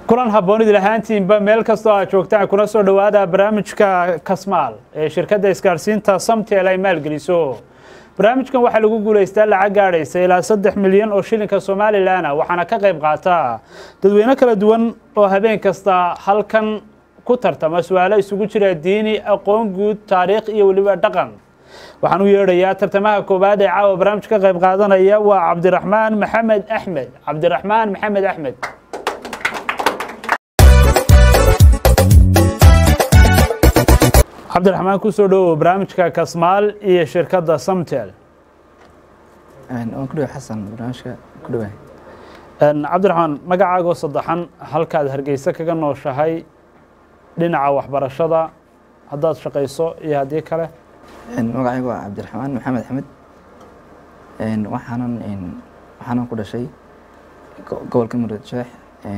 kulan habboonid lahaantiinba meel kastoo aad joogtaan kuna soo dhowaada barnaamijka kasmaal ee shirkadda isgaarsiinta samtel ay maalgeliso barnaamijkan waxaa lagu guulaystaa lacag gaadhaysa ilaa saddex milyan oo shilinka somalilan waxaana ka qayb qaata dadweyne kala duwan oo habeen kasta halkan ku tartama su-aalo isugu jira diini aqoon guud taariikh iyo weliba dhaqan waxaan u yeedhayaa tartamaha koowaad ee caawa barnaamij ka qayb qaadanaya waa cabdiraxmaan maxamed axmed cabdiraxmaan maxamed axmed cabdiraxmaan kusoo dhowow barnaamijka kasmaal iyo shirkadda samtel waan ku dhawa xasan barnaamijka ku dhawahay cabdiraxmaan magacaagoo saddexan halkaad hargeysa kaga nooshahay dhinaca waxbarashada haddaad shaqayso iyo haddii kale magacaygu waa cabdiraxmaan maxamed axmed waxaanan waxaanan ku dhashay gobolka murid sheex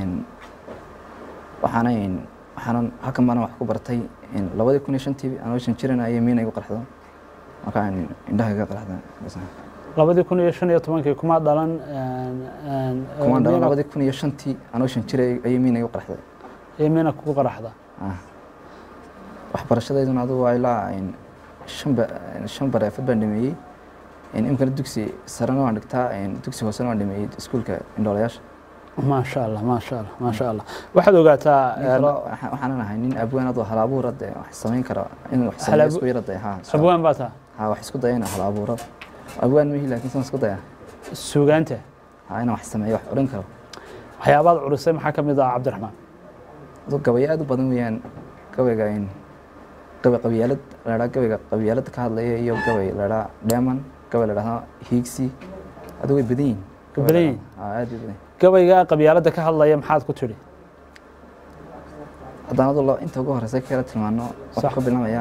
waxaana waxaanan halkan baana wax ku bartay labadii kun iyo shantii anoo shan jiran ayay miina igu qarxdo marka indhaha iga qarxda labadii kun iyo shan iyo tobankii kuma dhalan kumaan dhalan labadii kun iyo shantii anoo shan jira ayay miina igu qarxday iyo miina kugu qaraxda waxbarashadeyduna adugu waa ilaa shan bareefad baan dhameeyey imkana dugsi sarena waan dhigtaa dugsi hoosena waan dhameeyey iskuulka indhoolayaasha maasha allah maasha allah maasha allah waxaad ogaataa waxaanan ahay nin abwaan adoo hal abuura de wax samayn kara in wax sameeyo isku yara de ha abwaan baa taa ha wax isku daya in hal abuuro abwaan mihi laakiin san isku daya suugaanta ha inaan wax sameeyo wax odhan karo waxyaabaad curisay maxaa ka mid ah cabdiraxmaan aduu gabayo aad u badan weeyaan gabayga gabay qabyaalad ladhaa gabayga qabyaalada ka hadlaya iyo gabay ladhaa dheeman gabay ladhahdaa hiigsi adu way badan yihin badan yihin aad bay badan gabayga qabyaaladda ka hadlaya maxaad ku tidhi haddaan adu inta ugu horeysa kala tilmaano waxuu ka bilaamayaa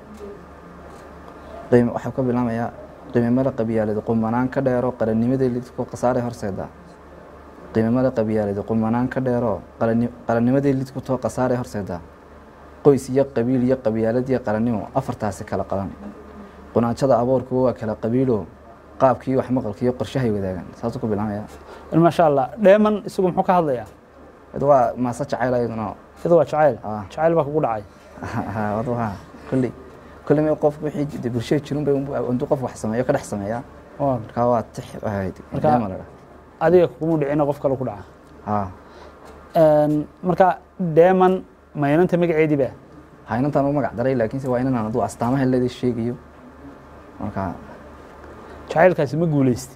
qiim waxuu ka bilaamayaa qiimamada qabyaalada qumanaan ka dheero qarannimadii lidku khasaare horseeda qiimamada qabyaalada qumanaan ka dheero qarannimadii lidku too khasaare horseeda qoys iyo qabiil iyo qabyaalad iyo qarannimo afartaasi kala qalan qunaanjada aboorkuwa waa kala qabiilo qaabkii wax maqalka iyo qorshahay wadaagaan saasuu ku bilaamaya maasha allah dheeman isagu muxuu ka hadlayaa adu waa maase jacayl ayaduna iyadu waa jacayl Ah. jacayl baa kugu dhacay adu ha kolley kolley ma qof wixii de bulshada jirun bay intuu qof wax sameeyo ka dhex sameeyaa Waa. markaa waa tix ahayd Marka- dheema la dhaha adiga kuguma dhicina qof kale ku dhaca ha marka dheeman maynanta magaceedii ba ha inantaan u magac daray laakiinse waa inanaan aduu astaamaha leeda sheegayo marka jacaylkaasi ma guuleystay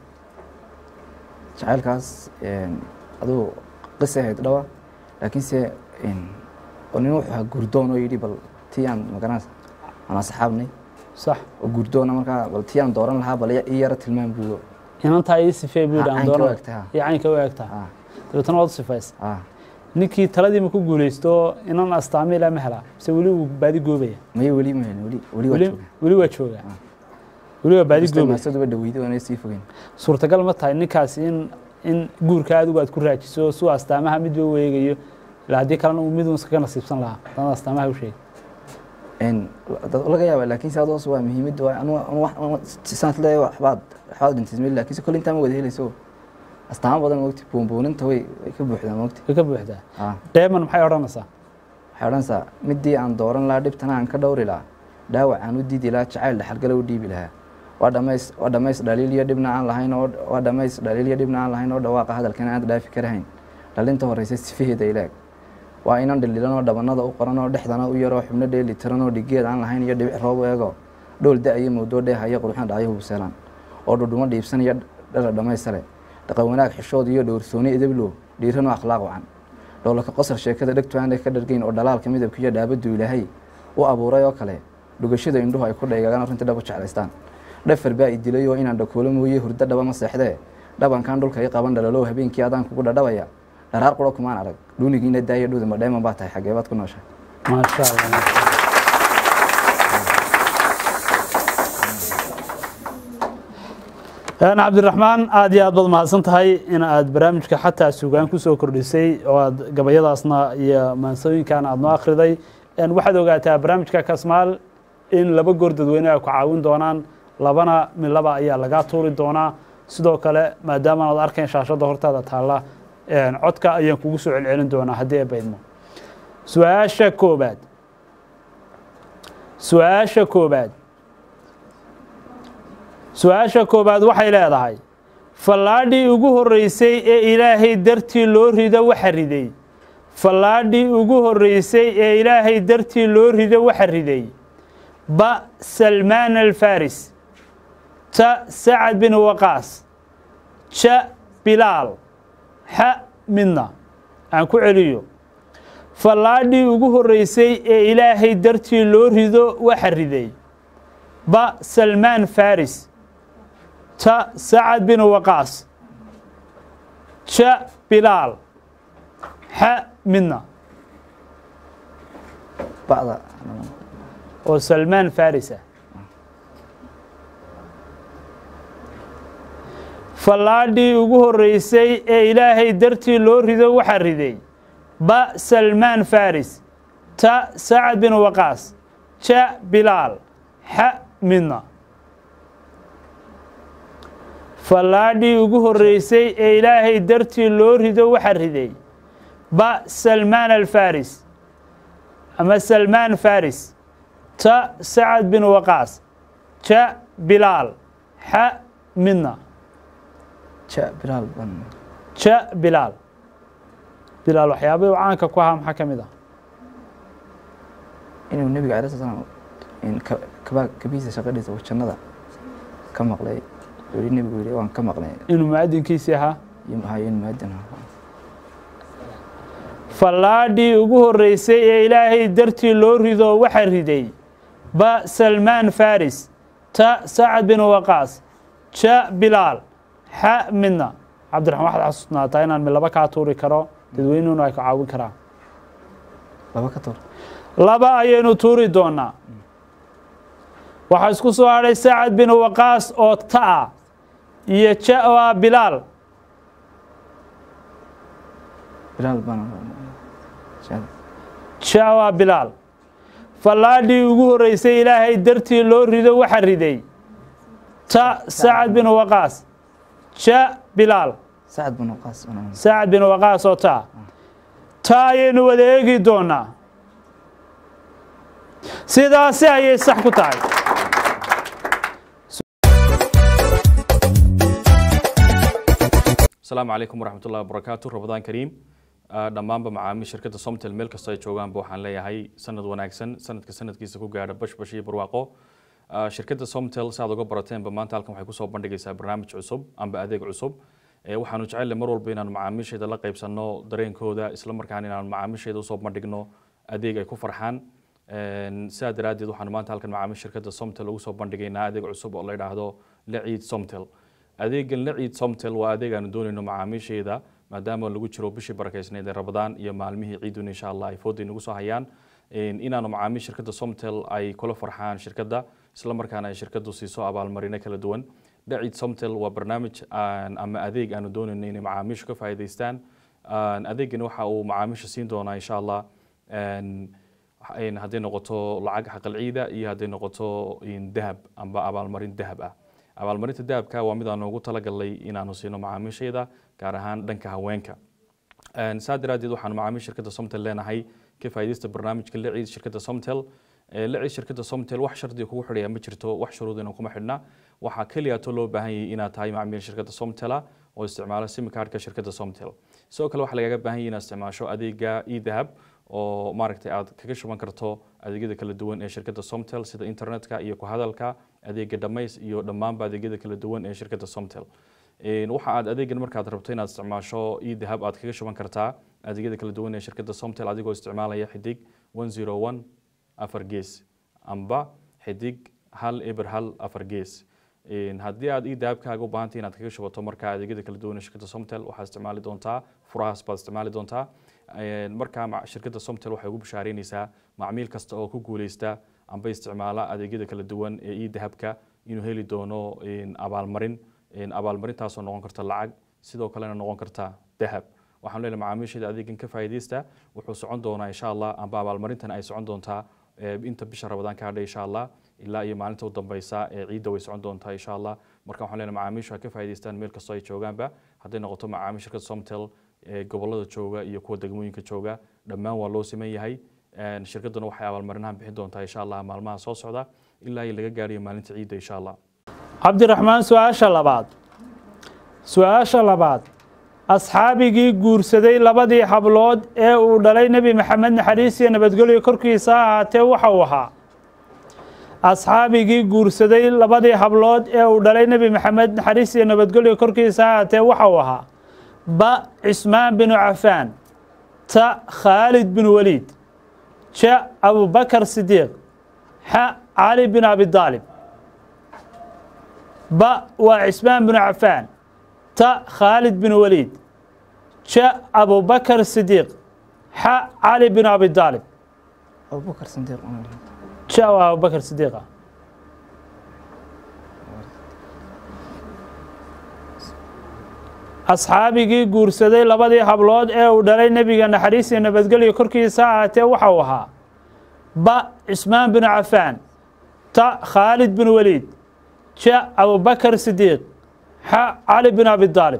jacaylkaas aduu qisa ahayd dhawa laakiinse oo nin wuxuu ahaa gurdoon oo yidhi bal tii aan magaranaysa aan asxaabnay sax oo gurdoona markaa bal tii aan dooran lahaa bal ii yara tilmaam buuyo inantaa ii sifee buu yidhi Ah, aan caynka doona u egtay, ha. iyo caynka u egtaa ah dabeetana waad u sifays ah ninkii taladii ma ku guuleysto inan astaami ilaa ma helaa mise weli wuu baadi goobaya maya weli ma helin weli weli waa weli jooga weli waa joogaa weli waa baadi goobaya maasaduba dhaweyday oona sii fogeyn suurtagal ma tahay ninkaasi in in guurka adigu aad ku raajiso suu astaamaha midba u eegayo ilaa haddii kalena uu midun iskaga nasiibsan lahaa haddana astaamaha u sheegay dad laga yaaba laakiinse adoos waa muhiimadda waa anu anu wax anu saas leeyahay waxbaad waxbaad dhintay meel laakiinse kolle intaa ma wada helayso astaamo badan moogti buunbuuninta way way ka buuxdaa moogti way ka buuxdaa ah dheeman maxay odhanaysaa waxay odhanaysaa midii aan dooran lahaa dhibtana aan ka dhowri lahaa dhaawac aan u diidi lahaa jacayl dhaxalgala u dhiibi lahaa waa dhamays waa dhamays dhaliil iyo dhibna aan lahayn oo waa dhamays dhaliil iyo dhibna aan lahayn oo dhawaaqa hadalkana aad dhaafi karahayn dhalinta horeysa sifaheeda ilaag waa inan dhililan oo dhabanada u qoran oo dhexdana u yaroo xubno dheeli tiran oo dhigeed aan lahayn iyo dhibic roob u eego dhool da-iyo mawdoo dheehaya quruxna dhacyo hubuseelaan oo dhudhumo dhiibsan iyo dhara dhamaysale dhaqan wanaag xishood iyo dhowrsooni idablo dhiiranoo akhlaaq wacan dhoolaka qosar sheekada dhegtu aanay ka dhargeyn oo dhalaalka midabka iyo dhaabadu ilaahay u abuuray oo kale dhugashada indhuhu ay ku dhaygagaan oo runtii dhab u jeclaystaan dhafar baa i dilay oo inaan dhakoolo mooye hurdo dhaba ma seexdee dhabankan dhulka i qaban dhalalow habeenkii adaan kugu dhadhabaya dharaar quro kumaan arag dhuunigiina daaya dhuuda ma dheeman baa tahay xagee baad ku nooshay maasha allah maasha allah. cabdiraxmaan aad iyo aad baad mahadsan tahay in aad barnaamijka xataa sugaan ku soo kordhisay oo aad gabayadaasna iyo maansooyinkan aad noo akhriday waxaad ogaataa barnaamijka kasmaal in laba goor dadweyne ay ku caawin doonaan labana midlaba ayaa lagaa tuuri doonaa sidoo kale maadaama aad arkayn shaashadda hortaada taalla codka ayaan kugu soo celcelin doonaa haddii ay baydmo su-aasha koobaad su-aasha koobaad su-aasha koobaad waxay leedahay fallaadhii ugu horreysay ee ilaahay dartii loo rido waxa riday fallaadhii ugu horreysay ee ilaahay dartii loo rido waxa riday ba salmaan alfaris ta sacad bin waqaas ja bilaal xa midna aan ku celiyo fallaadhii ugu horreysay ee ilaahay dartii loo rido waxa riday ba salmaan faris ta sacad bin waqaas ja bilaal xa midna ba'da oo salmaan faris ah fallaadhii ugu horreysay ee ilaahay dartii loo rido waxa riday ba salmaan faris ta sacad bin waqaas ja bilaal xa midna fallaadhii ugu horreysay ee ilaahay dartii loo rido waxa riday ba salmaan alfaris ama salmaan faris ta sacad bin waqaas ja bilaal xa midna ja bilaal ban ja bilaal bilaal waxyaabahii uu caanka ku ahaa maxaa ka mid ah inuu nebiga alai sla slam in ka- kaba kabiisa shaqadhiisa uu jannada ka maqlay weli nebigu yidhi waan ka maqlay inuu mu'adinkiisii ahaa iyo hayo in muadin fallaadhii ugu horreysay ee ilaahay dartii loo rido waxa riday ba salmaan faris ta sacad bin waqaas ja bilaal xa midna cabdiraxmaan waxaad xasuusnaataa inaan midlaba kaa tuuri karo dadweynuhuna ay ka caawin karaan laba ka tuur laba ayaynu tuuri doonaa waxaa isku soo hadhay sacad bin waqaas oo ta ah iyo ja oo ah bilaal bilaal ban ja oo ah bilaal fallaadhii ugu horreysay ilaahay dartii loo rido waxa riday ta sacad bin waqaas ja bilaal sacad bin waqaas sacad bin waqaas oo ta ta ayaynu wada eegi doonaa sidaasi ayay sax ku tahay asalaamu calaykum waraxmatullahi wabarakaatu rabadaan kariim Ah, dhammaanba macaamiil shirkadda somtel meel kastoo ay joogaanba waxaan leeyahay sanad wanaagsan sanadka sanadkiisa ku gaadha bashbash iyo barwaaqo Ah, shirkadda somtel si aad uga barateenba maanta halkan waxay kusoo bandhigaysaa barnaamij cusub amba adeeg cusub Eh, waxaanu jecelle mar walba inaanu macaamiisheeda la qaybsanno dareenkooda isla markaana inaanu macaamiisheeda usoo bandhigno adeeg ay ku farxaan Een, sidaa daraaddeed waxaanu maanta halkan macaamiil shirkadda somtel ugu soo bandhigaynaa adeeg cusub oo la yidhaahdo laciid somtel adeegan laciid somtel waa adeeg aanu doonayno macaamiisheeda maadaama lagu jiro bishii barakeysneed ee rabadaan iyo maalmihii ciidun insha allah ay fooday nagu soo hayaan Een, inaanu macaamiil shirkadda somtel ay kula farxaan shirkadda isla markaana ay shirkaddu siiso abaalmarino kala duwan laciid somtel waa barnaamij aan- ama adeeg aanu doonayno inay macaamiishu ka faa'iidaystaan Aan- adeegani waxa uu macaamiisha siin doonaa insha allah Een, een hadday noqoto lacag xaqal ciida iyo hadday noqoto in dahab amba abaalmarin dahab ah abaalmarinta dahabka waa mid aan ugu talagalnay inaanu siino macaamiishayda gaar ahaan dhanka haweenka Een, saa daraaddeed waxaanu macaamiil shirkadda somtel leenahay ka faa'iidaysta barnaamijka la ciid shirkadda somtel Ee, la ciid shirkadda somtel wax shardi kugu xidhaya ma jirto wax shuruudina kuma xidhna waxaa keliyaatoo loo baahan yahay inaad tahay macaamiil shirkadda somtela oo isticmaala sim cardka shirkadda somtel sidoo kale waxaa lagaga baahan yahay inaad isticmaasho adeega edahab oo maaragtay aad kaga shuban karto adeegyada kala duwan ee shirkadda somtel sida internetka iyo ku hadalka adeega dhamays iyo dhammaanba adeegyada kala duwan ee shirkadda somtel Een, waxa aad adeegan markaad rabto inaad isticmaasho edahab aad kaga shuban kartaa adeegyada kala duwan ee shirkadda somtel adigoo isticmaalaya xidig 101 afar gees amba xidig hal eber hal afar gees Een, haddii aad edahabkaaga u baahantay inaad kaga shubato marka adeegyada kala duwan ee shirkadda somtel waxaad isticmaali doontaa furahaas baad isticmaali doontaa Een, markaa ma- shirkadda somtel waxay ugu bishaareynaysaa macmiil kasta oo ku guuleysta amba isticmaala adeegyada kala duwan ee edahabka inuu heli doono een, abaalmarin Een, abaalmarintaasoo noqon karta lacag sidoo kalena noqon karta dahab waxaan leenahay macaamiisheeda adeegan ka faa'iidaysta wuxuu socon doonaa insha allah amba abaalmarintan ay socon doontaa ee, inta bisha rabadaan ka hadhay insha allah ilaa iyo maalinta u dambeysa ee ciidda way socon doontaa insha allah marka waxaan leenahay macaamiishu ha ka faa'iidaystaan meel kastoo ay joogaanba hadday noqoto macaamiil shirkadda somtel ee gobolada jooga iyo kuwa degmooyinka jooga dhammaan waa loo siman yahay Een, shirkadduna waxay abaalmarinahan bixin doontaa insha allah maalmaha soo socda ilaa iyo laga gaarayo maalinta ciidda insha allah cabdiraxmaan su-aasha labaad su-aasha labaad asxaabigii guursaday labadii hablood ee uu dhalay nebi maxamed naxariis iyo nabadgelyo korkiisa ha ahaatee waxa uu ahaa asxaabigii guursaday labadii hablood ee uu dhalay nebi maxamed naxariis iyo nabadgelyo korkiisa ha ahaatee waxa uu ahaa ba cismaan binu cafaan ta khaalid bin waliid ja abubakar sidiiq xa cali bin abi daalib ba waa cismaan binu cafaan ta khaalid bin waliid ja abubakar sidiiq xa cali bin abi daalib abubakar sandiiq ja waa abubakar sidiiqa asxaabigii guursaday labadii hablood ee uu dhalay nebiga naxariis iyo nabadgelyo korkiisa ha ahaatee waxa uu ahaa ba cismaan binu cafaan ta khaalid bin waliid ja abubakar sidiiq xa cali bin abi daalib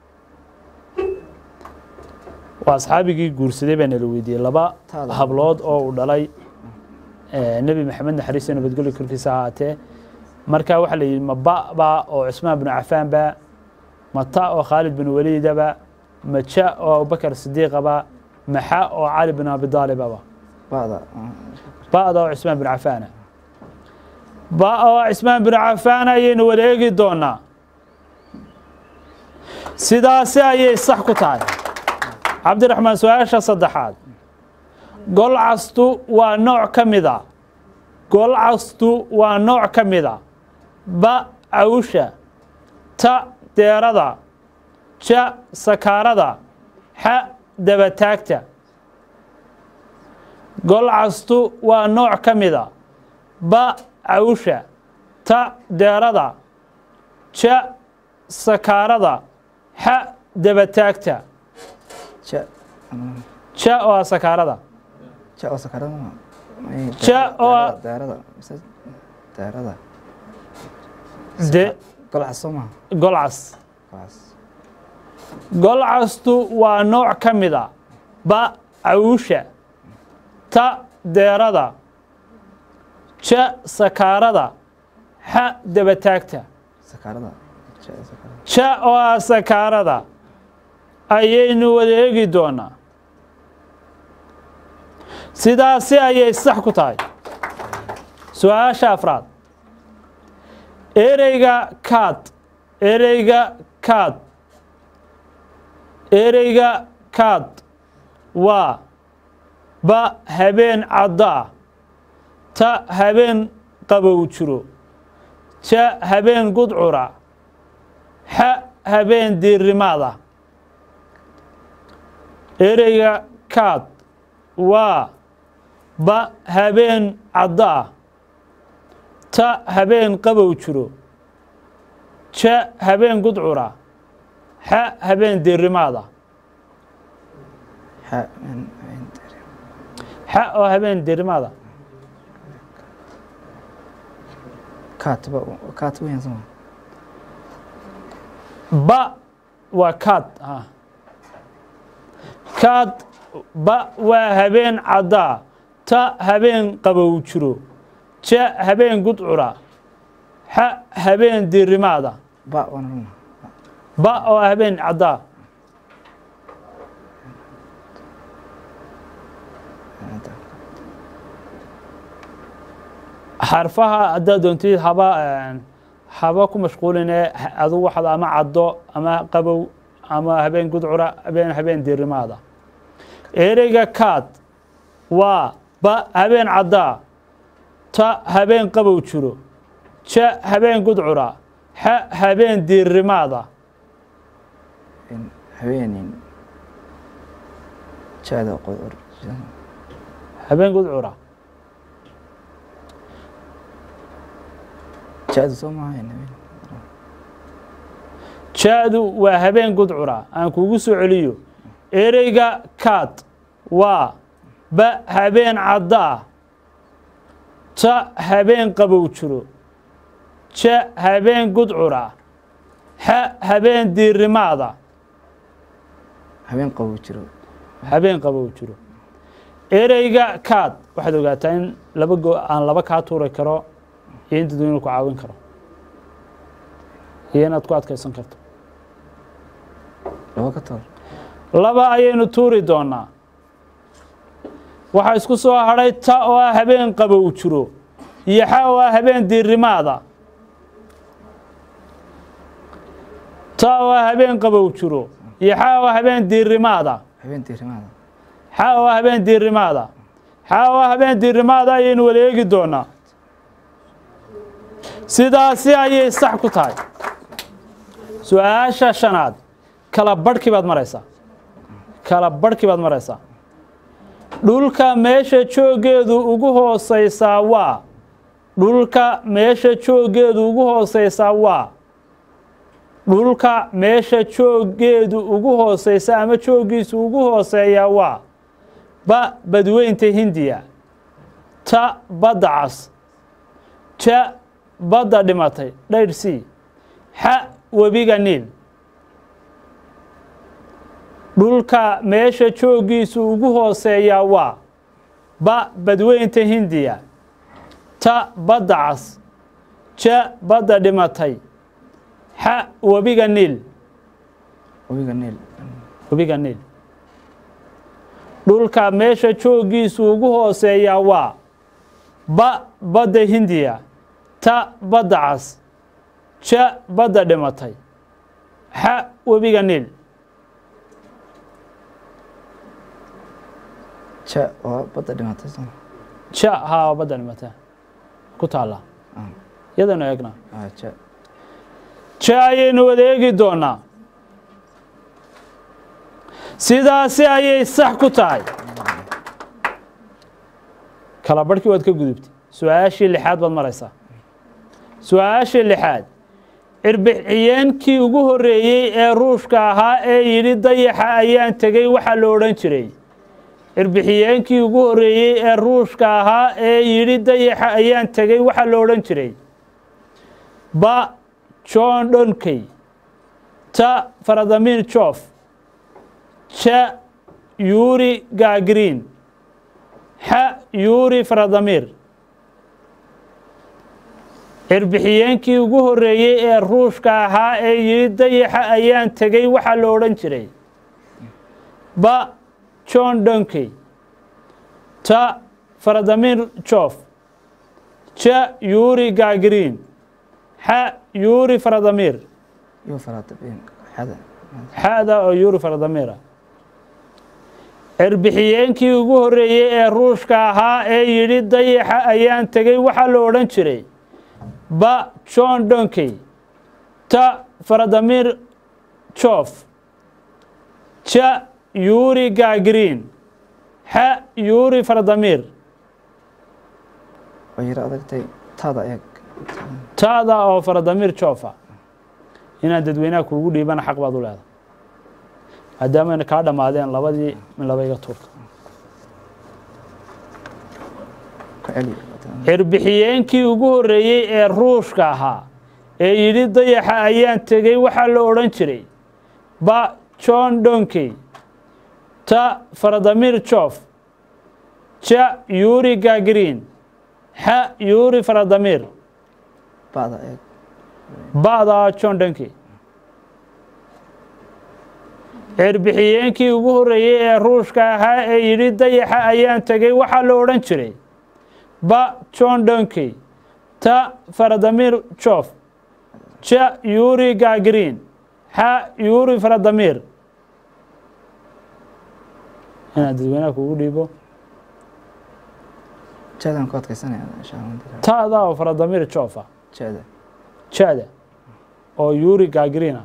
waa asxaabigii guursaday baa nala weydiiyey laba Taada. hablood oo uu dhalay eh, nebi maxamed naxariis iyo nabadgelyo korkiisa ha ahaatee marka waxaa la yidhi ma ba ba oo cismaan binu cafaan ba ma ta oo khaalid bin waliidaba ma ja oo abubakar sidiiqaba ma xa oo cali bin abi daalibaba bada ba'da oo cismaan bin cafaana ba oo cismaan bin cafaan ayaynu wada eegi doonaa sidaasi ayay sax ku tahay cabdiraxmaan su-aasha saddexaad golcastu waa nooc ka mida golcastu waa nooc ka mida ba cawsha ta deerada ja sakaarada xa dabataagta golcastu waa nooc ka mida ba cawsha ta deerada ja sakaarada xa dabataagta ja ja oo ah sakaarada ja oo sakarada ma Ja oo- daarada mise daarada de golcas soo maha golcas golcas golcastu waa nooc ka mida ba cawsha ta deerada ja sakaarada xa dabataagta sakarada ja sakarada ja oo ah sakaarada ayaynu wada eegi doonaa sidaasi ayay sax ku tahay su-aasha afraad ereyga kaad ereyga kaad ereyga kaad waa ba habeen caddaa ta habeen qabow jiro ja habeen gudcura xa habeen diirimaada ereyga kaad waa ba habeen caddaa ta habeen qabow jiro ja habeen gudcura xa habeen diirimaada xa xa oo habeen diirimaada kaatba kaatba yan soo maha ba waa kaad ah. kaad ba waa habeen caddaa ta habeen qabow jiro ja habeen gudcura xa habeen diirimaada ba wana maha ba oo ah habeen caddaa xarfaha haddaad doontid haba haba ku mashquuline adu waxaad ama caddo ama qabow ama habeen gudcura habeen habeen diirimaada ereyga kaad waa ba habeen caddaa ta habeen qabow jiro ja habeen gudcura xa habeen diirimaada habeenin jaada qodor habeen gudcura jaada soo maha habeen ja-du waa habeen gudcura aan kugu soo celiyo ereyga kaad waa ba habeen caddaa ta habeen qabow jiro ja habeen gudcura xa habeen diirimaada habeen qabow jiro habeen qabow jiro ereyga kaad waxaad ogaataa in laba go aan laba kaa tuuri karo iyo in dadweynuhu ku caawin karo iyo inaad ku adkaysan karto laba ka toor laba ayaynu tuuri doonaa waxaa isku soo hadhay ta oo ah habeen qabow jiro iyo xa oo ah habeen diirimaada ta oo ah habeen qabow jiro iyo xa oo ah habeen diirimaada habeen diirimaada xa oo ah habeen diirimaada xa oo ah habeen diirimaada ayaynu wada eegi doonaa sidaasi ayay sax ku tahay su-aasha shanaad kala barhkii baad maraysaa kala barhkii baad maraysaa dhulka meesha jooggeedu ugu hooseysaa waa dhulka meesha jooggeedu ugu hooseysaa waa dhulka meesha jooggeedu ugu hooseysa ama jooggiisu ugu hooseeyaa waa ba badweynta hindiya ta badda cas ja badda dhimatay dhayr c xa webiga niil dhulka meesha jooggiisu ugu hooseeyaa waa ba badweynta hindiya ta badda cas ja badda dhimatay xa webiga niil webiga niil webiga niil dhulka meesha jooggiisu ugu hooseeyaa waa ba badda hindiya ta badda cas ja badda dhimatay xa webiga niil ja waa badda dhimatay soo ja haa badda dhimatay ku taallaa iyadanu eegna ah ja ja ayaynu wada eegi doonaa sidaasi ayay sax ku tahay kala barhkii waad ka gudubtay su-aashii lixaad baad maraysaa su-aashii lixaad cirbixiyeenkii ugu horreeyey ee ruushka ahaa ee yidhi dayaxa ayaan tegey waxaa la odhan jiray cirbixiyeenkii ugu horreeyey ee ruushka ahaa ee yidhi dayaxa ayaan tegey waxaa la odhan jiray ba john donkey ta faradamir jof ja yuri gagrin xa yuri faradamir cirbixiyeenkii ugu horreeyey ee ruushka ahaa ee yidhi dayaxa ayaan tegey waxaa la odhan jiray ba john donkey ta faradamir jof ja yuri gagrin xa yuri faradamir iyo faratabeen xada xada oo yuri faradamira cirbixiyeenkii ugu horreeyey ee ruushka ahaa ee yidhi dayaxa ayaan tegey waxaa la odhan jiray ba john donkey ta faradamir jof ja yuri gagrin xa yuri faradamir way yaro adagtay taada eeg taada oo faradamir jofa inaad dadweynaha kuugu dhiibana xaq baad u leedahay maadaamana kaa dhammaadeen labadii min laba iga tuurka ka celi cirbixiyeenkii ugu horreeyey ee ruushka ahaa ee yidhi dayaxa ayaan tegey waxaa la odhan jiray ba john donkey ta faradamir jof ja yuri gagrin xa yuri faradamir ba'da eeg ba'da john donkey cirbixiyeenkii ugu horreeyey ee ruushka ahaa ee yidhi dayaxa ayaan tegey waxaa la odhan jiray ba john donkey ta faradamir jof ja yuri gagrin xa yuri faradamir inaad dadweynaha kugu dhiibo jaadaan ku adkaysanaya insha allah ta'da oo faradamir jofa jaada jada oo yuri gagrina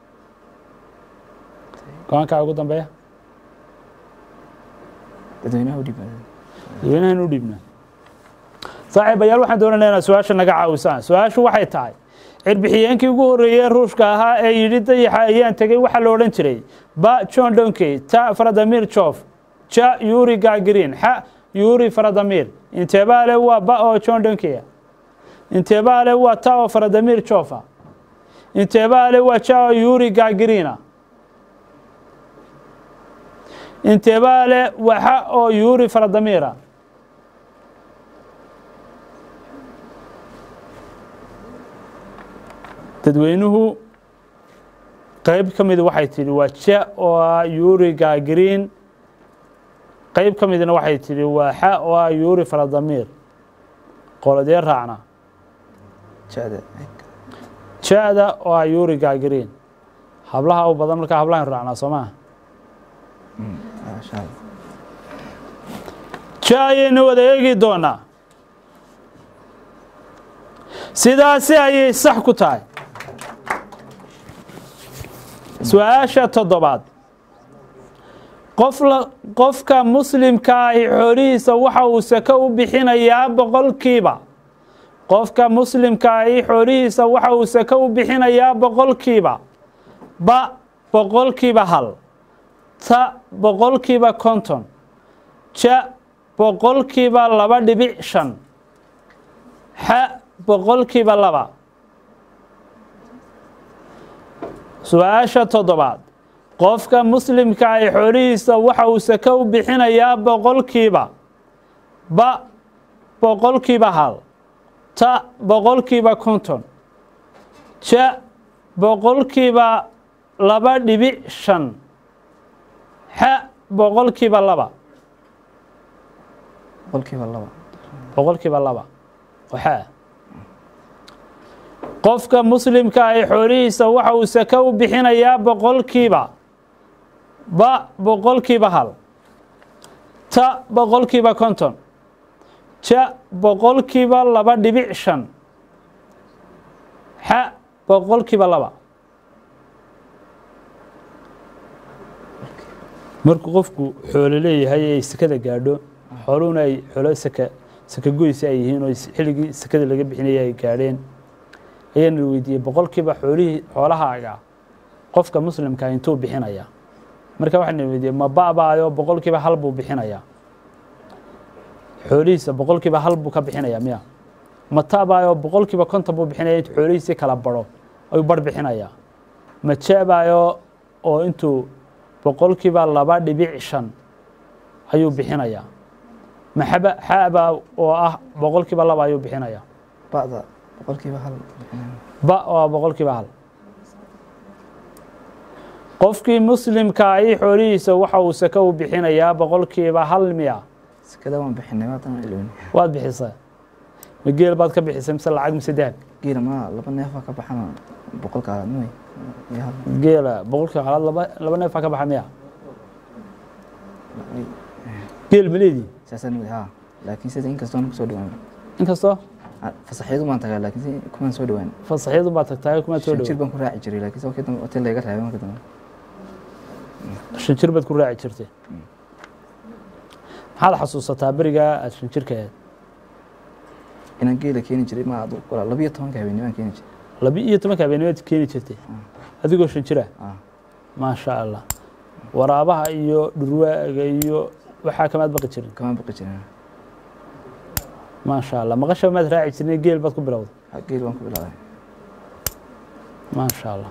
go-aankaa ugu dambeeya dadweynaha u dhibaada dadweynahan u dhiibna saaxiibayaal waxaan doonayna inaad su-aasha naga caawisaan su-aashu waxay tahay cirbixiyeenkii ugu horreeyey ruushka ahaa ee yidhi dayaxa ayaan tegey waxaa la odhan jiray ba john donkey ta faradamir jof ja yuri gagrin xa yuri faradamir inteebaale waa ba oo john donkeya inteebaale waa ta oo faradamir jofa inteebaale waa ja oo yuri gagrina inteebaa leh waxa oo yuuri faradamiira dadweynuhu qayb ka mid waxay tidhi waa ja oo ah yuuri gaagiriin qayb ka midna waxay tidhi waa xa oo ah yuuri faradamiir qoladee raacna jada ja-da oo ah yuuri gaagiriin hablaha u badan markaa hablahan raacnaa soo maha maasha allah ja ayaynu wada eegi doonaa sidaasi ayay sax ku tahay su-aasha toddobaad qof la qofka muslimka ahi xoolihiisa waxa uu sako u bixinayaa boqolkiiba qofka muslimka ahi xoolihiisa waxa uu sako u bixinayaa boqolkiiba ba boqolkiiba hal ta boqolkiiba konton ja boqolkiiba laba dhibic shan xa boqolkiiba laba su-aasha toddobaad qofka muslimka ay xoolihiisa waxa uu sako u bixinayaa boqolkiiba ba boqolkiiba hal ta boqolkiiba konton ja boqolkiiba laba dhibic shan xa boqolkiiba laba boqolkiiba laba boqolkiiba laba waxaa qofka muslimka ay xoolihiisa waxa uu sako u bixinayaa boqolkiiba ba boqolkiiba hal ta boqolkiiba konton ja boqolkiiba laba dhibic shan xa boqolkiiba laba markuu qofku xoolo leeyahay ay sekada gaadho xooluhuna ay xoolo saka saka goysa ay yihiin oo xilligii sekada laga bixinaya ay gaadheen ayaana la weydiiyey boqolkiiba xoolihii xoolahaaga qofka muslimka intuu bixinaya marka waxaa la weydiiyey ma ba'baayo boqolkiiba hal buu bixinayaa xoolihiisa boqolkiiba hal buu ka bixinaya miya ma ta'baayo boqolkiiba konton buu bixinaya intuu xoolihiisii kala baro ayuu bar bixinayaa ma jeebaayo oo intuu boqolkiiba laba dhibic shan ayuu bixinayaa maxaba xaabaa oo ah boqolkiiba laba ayuu bixinayaa ba'da boqolkiiba hal ba oo ah boqolkiiba hal qofkii muslimka ahi xoolihiisa waxa uu sako u bixinayaa boqolkiiba hal miya sekada waan bixinay maatan ilowni waad bixisay ma geel baad ka bixisay mise lacag mise dahab geela ma laba neefaa ka baxana boqolka aadmay iyo hal geela boqolkiiba halaad laba laba neefaa ka baxa miya geel ma leedii saasaan wadi haa laakiin sida inkastoo aan kusoo dhawaan inkastoo fasaxyadu baan tagaa laakiin si kumaan soo dhawaan fasaxyadu baad tagtaay kumaad soo shan jir dhow baan ku raaci jiray laakiin se wakii dambe hotel layga reebay marka dambe shan jir baad ku raaci jirtay maxaad xasuusataa berigaa aad shan jirka ahayd inaan geela keeni jiray ma adu qola labiyo tobanka habeennimaan keeni jiray laba iyo tobanka habeenimaad keeni jirtay adigoo shan jira ah maasha allah waraabaha iyo dhurwaaga iyo waxaa kamaad baqi jirin kamaan baqi jirin maasha allah maqasha maad raaci jirnay geel baad ku bilowday Ha, geel baan ku bilaabay maasha allah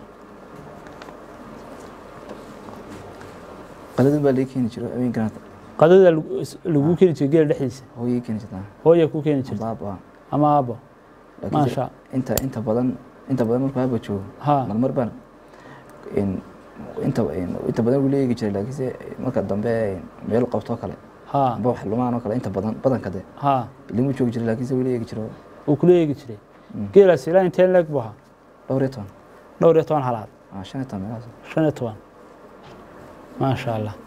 qaladin baa laga keeni jiray habeenkana qadada lagu keeni jiray geel dhexdiisa hooyay keeni jirtaa hooya ku keeni jirta baab ah ama aabo laakiin maasha inta inta badan inta badan markuu aaba joogo ha marmar baan in- inta inta badan wuu leegi jiray laakiinse marka dambe meel qabtoo kale ha amba wax lumaan oo kale inta badan badanka de ha limuu joogi jiray laakiinse wuu leegi jiray wuu kula eegi jiray Mm. geelaas ilaa inteen leeg buu ahaa dhowr iyo toban dhowr iyo toban halaad ah, shan iyo toban meelahaas shan iyo toban maasha allah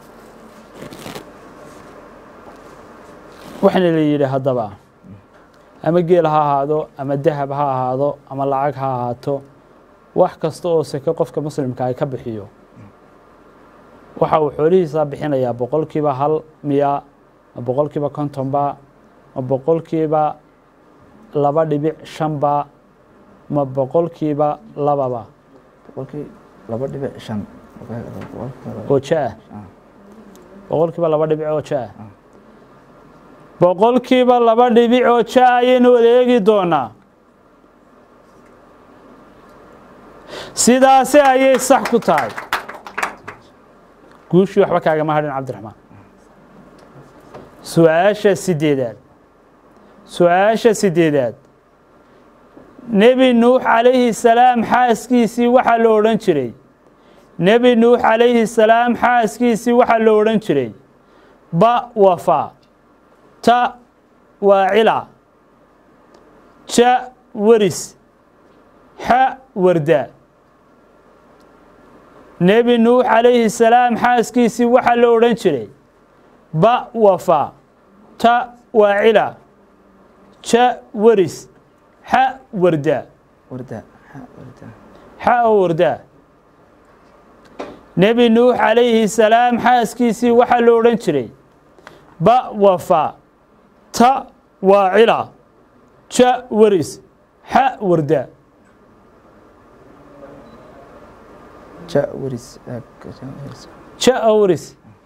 waxaana la yidhi haddaba ama geel ha ahaado ama dahab ha ahaado ama lacag ha ahaato wax kasta oo seke qofka muslimka ay ka bixiyo waxa uu xoolihiisa bixinayaa boqolkiiba hal miya ma boqolkiiba kontonba ma boqolkiiba laba dhibic shanba ma boqolkiiba lababa boqolkii laba dhibic shan Boqolkiiba- oo ja ah ah, boqolkiiba laba dhibic oo ja ah boqolkiiba laba dhibic oo ja ayaynu wada eegi doonaa sidaasi ayay sax ku tahay guushii waxba kaagama hadhin cabdiraxmaan su-aasha sideedaad su-aasha sideedaad nebi nuux calayhi salaam xaaskiisii waxaa la odhan jiray nebi nuux calayhi salaam xaaskiisii waxaa la odhan jiray ba wafa ta waa cila ja waris xa warda nebi nuux calayhi salaam xaaskiisii waxaa la odhan jiray ba wafa ta waa cila ja waris xa warda warda ha warda xa oo wardaa nebi nuux calayhi salaam xaaskiisii waxaa la odhan jiray ba wafa ta waa cila ja waris xa warda ja waris ag ja waris ja oo waris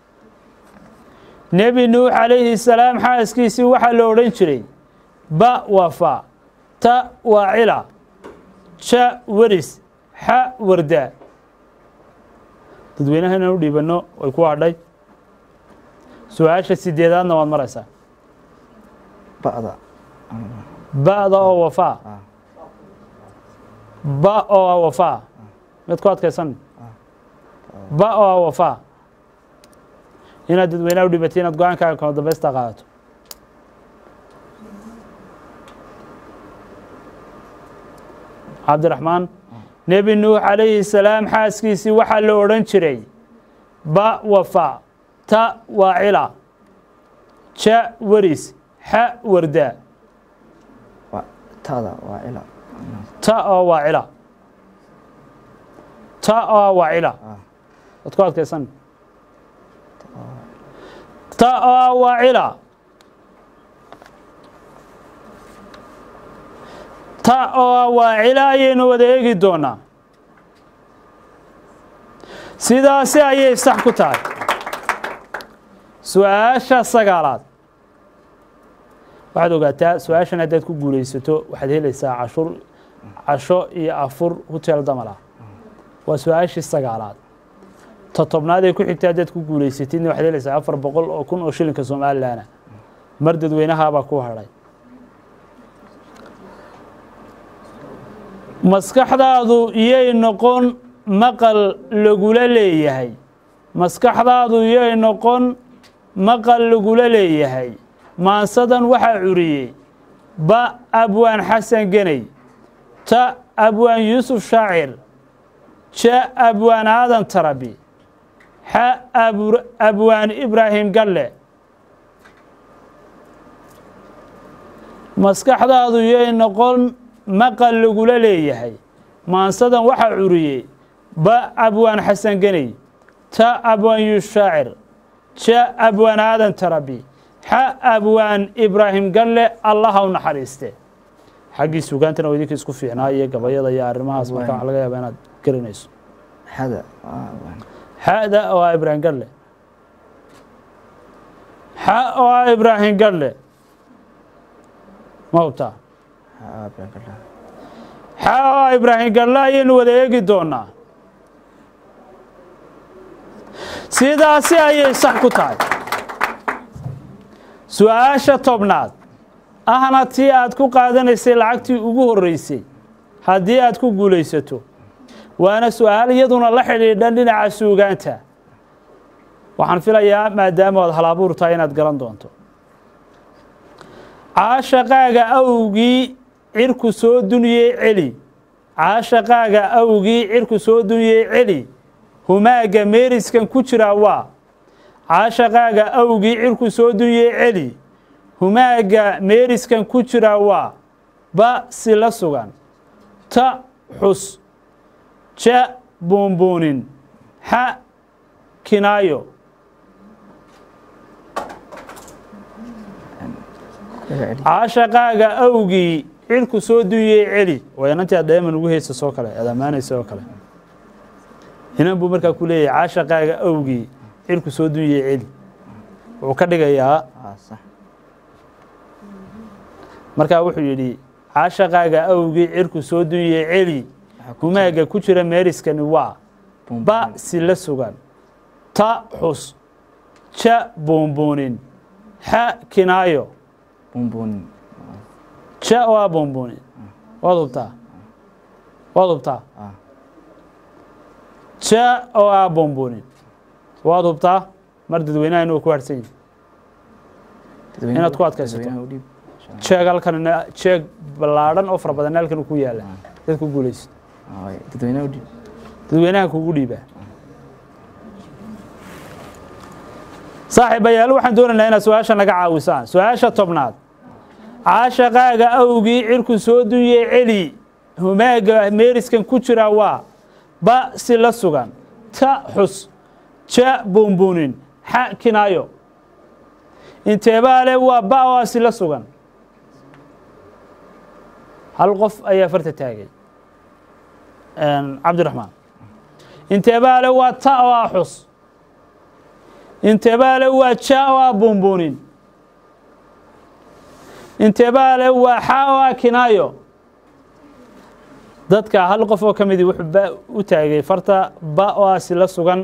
nebi nuux calayhi salaam xaaskiisii waxaa la odhan jiray ba wafa ta waa cila ja waris xa warda dadweynaha inaan u dhiibanno way ku hadhay su-aasha sideedaadna waad maraysaa ba'da ba'da oo wafaa ah ba oo ah wafaa mid ku adkaysan ba oo ah wafaa inaad dadweynaha u dhibatay inaad go-aankaaga kama dambaysta qaadato cabdiraxmaan nebi nuux calayhi salaam xaaskiisii waxaa la odhan jiray ba wafa ta waa cila ja waris xa warda waa tada waa cila ta oo waa cila ta oo waa cila ah waad ku adkaysan ta oo waa cila ta oo waa cila ayaynu wada eegi doonaa sidaasi ayay sax ku tahay su-aasha sagaalaad waxaad ogaataa su-aashan haddaad ku guulaysato waxaad helaysaa cashur casho iyo afur hotel damal ah waa su-aashii sagaalaad ta tobnaad ee ku xigta haddaad ku guulaysatidna waxaad helaysaa afar boqol oo kun oo shilinka somalilanah mar dadweynahaabaa ku hadhay maskaxdaadu iyay noqon maqal lagula leeyahay maskaxdaadu iyay noqon maqal lagula leeyahay maansadan waxaa curiyey ba abwaan xasan geney ta abwaan yuusuf shaacir ja abwaan aadan tarabi xa abur- abwaan ibraahim galle maskaxdaadu yay noqon maqal lagula leeyahay maansadan waxaa curiyey ba abwaan xasan geney ta abwaan yuusuf shaacir ja abwaan aadan tarabi xa abwaan ibraahim galle allaha u naxariiste xaggii sugaantana waa idinka isku fiicnaa iyo gabayada iyo arrimahaas marka waxa laga yaaba inaad garanayso xada waa waan xada oo ah ibraahim galle xa oo ah ibraahim galle ma hubtaa ha abrakala xa oo ah ibraahim galle ayaynu wada eegi doonaa sidaasi ayay sax ku tahay su-aasha tobnaad ahna tii aad ku qaadanaysay lacagtii ugu horreysay haddii aad ku guulaysato waana su-aal iyaduna la xidhiidhan dhinaca suugaanta waxaan filayaa maadaama aad halabuur tahay inaad garan doonto caashaqaaga awgii cirku soo duniyey celi caashaqaaga awgii cirku soo duniyey celi humaaga meeriskan ku jiraa waa caashaqaaga awgii cirku soo duniyey celi humaaga meeriskan ku jiraa waa ba si la sugan ta xus ja buunbuunin xa kinaayo caashaqaaga awgii cirku soo dunyey celi waa inantii aad dheeman ugu heysa soo kale aad ammaanaysa oo kale inan buu markaa ku leeyahay caashaqaaga awgii cirku soo dunyey celi wuxuu ka dhigayaa ah sax markaa wuxuu yidhi caashaqaaga awgii cirku soo dunyey celi Waxaa ku humaaga ku jira meeriskani waa bum- ba si la sugan ta xus ja buunbuunin xa kinaayo buunbuunin ja oo ah buunbuunin waad hubtaa waad hubtaa ah ja oo ah buunbuunin waad hubtaa mar dadweynaha inuu ku harsan yahay dadweyne- Inaad ku adkaysato. dadweynaha u dhiib jeeg halkanina jeeg ballaadhan oo fara badan halkan ku yaala dad ku guulaysto Ah, waay, dadweynaha u dhiib dadweynaha kugu dhiibaa saaxiibayaal waxaan doonaynaa inaad su-aasha naga caawisaan su-aasha tobnaad caashaqaaga awgii cirku soo dunyey celi humaaga meeriskan ku jira waa ba si la sugan ta xus ja buunbuunin xa kinaayo inteebaale waa ba oo si la sugan hal qof ayaa farta taagay cabdiraxmaan inteebaale waa ta oo ah xus inteebaale waa ja oo ah buunbuunin inteebaale waa xa oo ah kinaayo dadka hal qof oo ka midii wuxuu ba u taagay farta ba oo ah si la sugan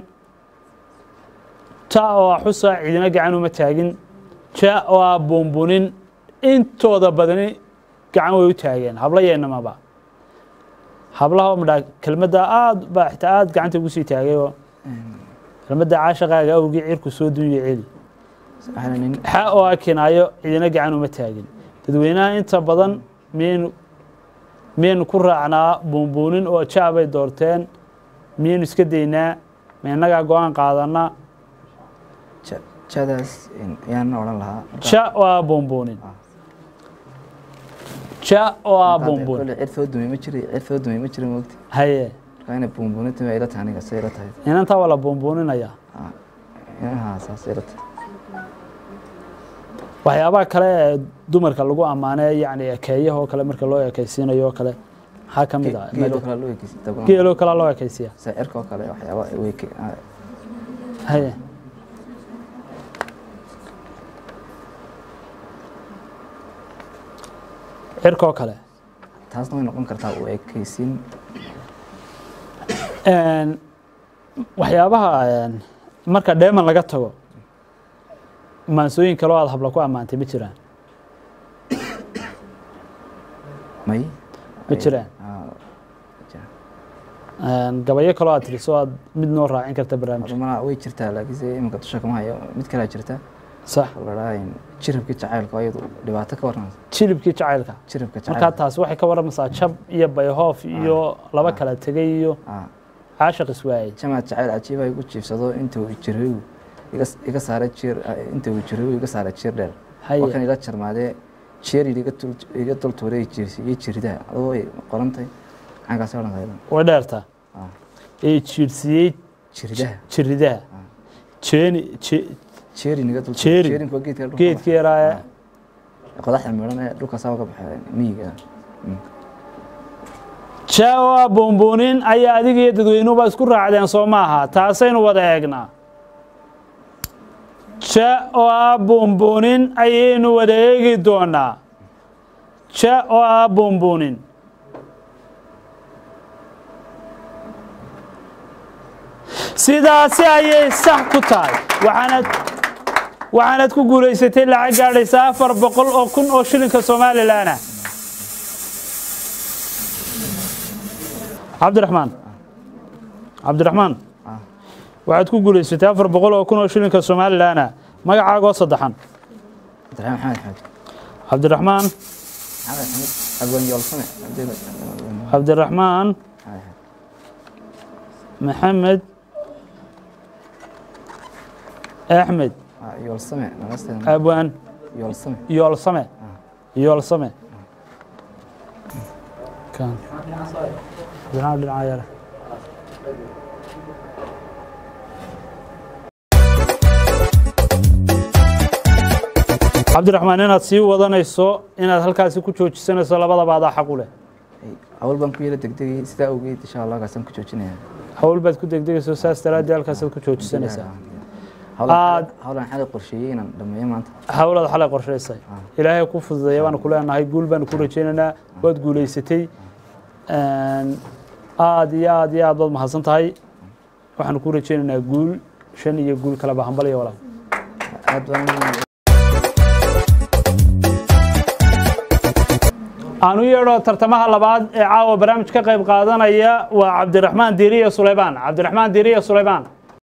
ta oo ah xusa cidina gacan uma taagin ja oo ah buunbuunin intooda badani gacan way u taageen habla yeennamaba hablaha midhaa kelmadda aad baa xitaa aad gacanta ugu sii taagay oo kelmadda caashaqaaga awgii cirku soo dunya celi waxaana nin xa oo ah kinaayo cidina gacan uma taagin dadweynaha inta badan miyaynu miyaynu ku raacnaa buunbuunin oo ja bay doorteen miyaynu iska daynaa ma innagaa go-aan qaadanaa ja- jadaas in- ayaan odhan lahaa ja oo ah buunbuunin ja oo ah buunbuunin kole cid foo dumay ma jiri cid foo dumay ma jira moogti haye marka inay buunbuuninta waa ila tahay aniga say ila tahay inantaa waa la buunbuuninayaa Ah, inaha saas ila tahay waxyaabaha kale ee dumarka lagu ammaanay yacni ekeeyaha oo kale marka loo ekaysiinayo oo kale maxaa ka mid ah geeloo kale loo ekeysi dabana geeloo kale loo ekaysiya saacirka oo kale waxyaaba way ke- ah, haye cirkoo kale taasna way noqon kartaa u ekeysiin Een, waxyaabaha een, marka dheeman laga tago maansooyin kaloo aad habla ku ammaantay ma jiraan may ma jiraan Ah, jira. Een, gabayo kaloo aad tiriso aad mid noo raacin karta barnaamijka Horumar way jirtaa laakiinse iminka dusha kama hayo mid kalea jirta sax oo la dhahaa jirabkii jacaylka oo iyadu dhibaato ka warran jilibkii jacaylka jirabka markaa jacaylka taasi waxay ka warramaysaa jab iyo bayhoof iyo laba kala tegay iyo Ah, caashaq iswaayey jamaad jacayl cajiiba igu jiifsado inta uu jiray iga- iga saaray jiir inta uu jiray iga saaray jiir dheer Haye. waa kan ila jarmaadee jeeri iga dul iga dul tuuray jiirsiiyey jiridaha adoo way qoran tahay xaggaas odhan tahay way dheertaa Ah, ee jiirsiiyey jiridaha jiridaha jeeni je- jeerin iga dul Jeerin. jeerinku waa geedka dhulka geedkii yaraa ee baxa. qodaxda midhan ee dhulka saa uga baxay miyiga jaawa buunbuunin ayaa adiga iyo dadweynuhuba isku raacdeen soo maaha taasaynu wada eegnaa ja oo ah buunbuunin ayaynu wada eegi doonaa ja oo ah buunbuunin sidaasi ayay sax ku tahay waxaanad waxaanad ku guulaysatay lacag gaadhaysa afar boqol oo kun oo shilinka somalilan ah cabdiraxmaan cabdiraxmaan Ah. waxaad ku guulaysatay afar boqol oo kun oo shilinka somalilan ah magacaagoo saddexan cabdiraxmaan maxamed xamed cabdiraxmaan maxamed xamed abwan yoolsame cabdiraxmaan maxamed axmed yoolsame nalasteeda abwaan yoolsame yoolsame yoolsame kan dhinaca dhinaca yare cabdiraxmaan inaad sii wadanayso inaad halkaasi ku joojisanayso labadaba adaa xaq u leh awal baan ku yara degdegay sidaa awgeed insha allah kaasaan ku joojinaya hawl baad ku degdegayso saas daraaddii halkaasaad ku joojisanaysaa Aad- hawlan xalay qorsheeyey inaan dhameeyo maanta hawlaad xalay qorshaysay ilaahay ku fududeeya baanu ku leenahay guul baanu ku rajaynaynaa waad guulaysatay aad iyo aad iyo aad baad mahadsan tahay waxaanu ku rajaynaynaa guul shan iyo guul kaleba hambal iyo walaal aad baan aan u yeedho tartamaha labaad ee caawa barnaamij ka qayb qaadanaya waa cabdiraxmaan diiriye sulaymaan cabdiraxmaan diiriye sulaymaan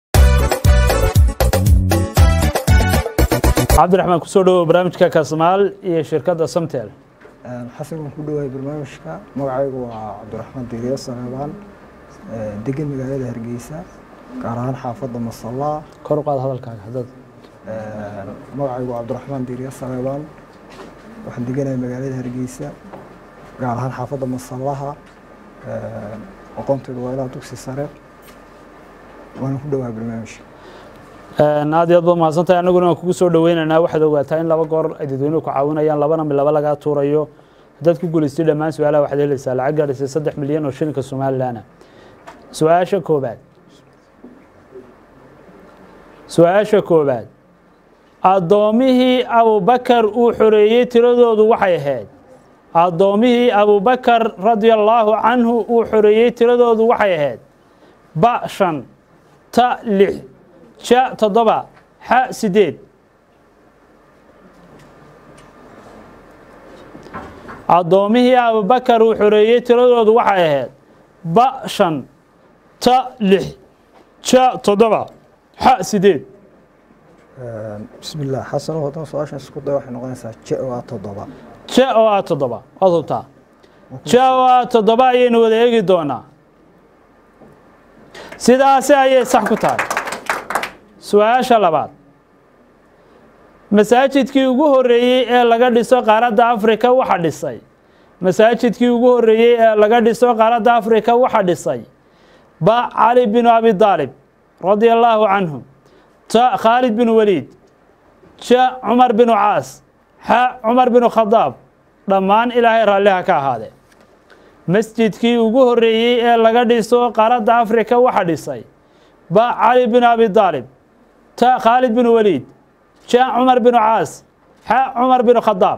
cabdiraxmaan kusoo dhawow barnaamijka kasmaal iyo shirkadda samtel xasan waan ku dhowahay barnaamijka magacaygu waa cabdiraxmaan diiriye saleebaan degan magaalada hargeysa gaar ahaan xaafadda masallaa kor u qaad hadalkaaga haddaad magacaygu waa cabdiraxmaan diiriye saleebaan waxaan deganahay magaalada hargeysa gaar ahaan xaafadda masallaha aqoontaydu waa ilaa dugsi sare waana ku dhowahay barnaamijka aad iyo aad baad mahadsantahay annaguna waan kugu soo dhaweynaynaa waxaad ogaataa in laba goor ay dadweynuhu ku caawinayaan labana mid laba lagaa tuurayo haddaad ku guulaystay dhammaan su-aalaha waxaad helaysaa lacag gaadhaysay saddex milyan oo shilinka somalilanah su-aasha koobaad su-aasha koobaad addoomihii abubakar uu xoreeyey tiradoodu waxay ahayd addoomihii abubakar radia allaahu canhu uu xoreeyey tiradoodu waxay ahayd ba shan ta lix ja toddoba xa sideed addoomihii abubakar uu xoreeyey tiradoodu waxay ahayd ba shan ta lix ja toddoba xa sideed bismi illah xasan haddaan su-aashan isku day waxay noqonaysaa je oo ah toddoba ja oo ah toddoba waad hubtaa ja oo ah toddoba ayaynu wada eegi doonaa sidaasi ayay sax ku tahay su-aasha labaad masaajidkii ugu horreeyey ee laga dhiso qaaradda afrika waxa dhisay masaajidkii ugu horreeyey ee laga dhiso qaaradda afrika waxa dhisay ba cali binu abi daalib radia allaahu canhu ta khaalid binu waliid ja cumar binu caas xa cumar binu khadaab dhammaan ilaahay raalliha ka ahaadee masjidkii ugu horreeyey ee laga dhiso qaaradda afrika waxa dhisay ba cali binu abi daalib ta khaalid binu waliid ja cumar binu caas xa cumar binu khadaab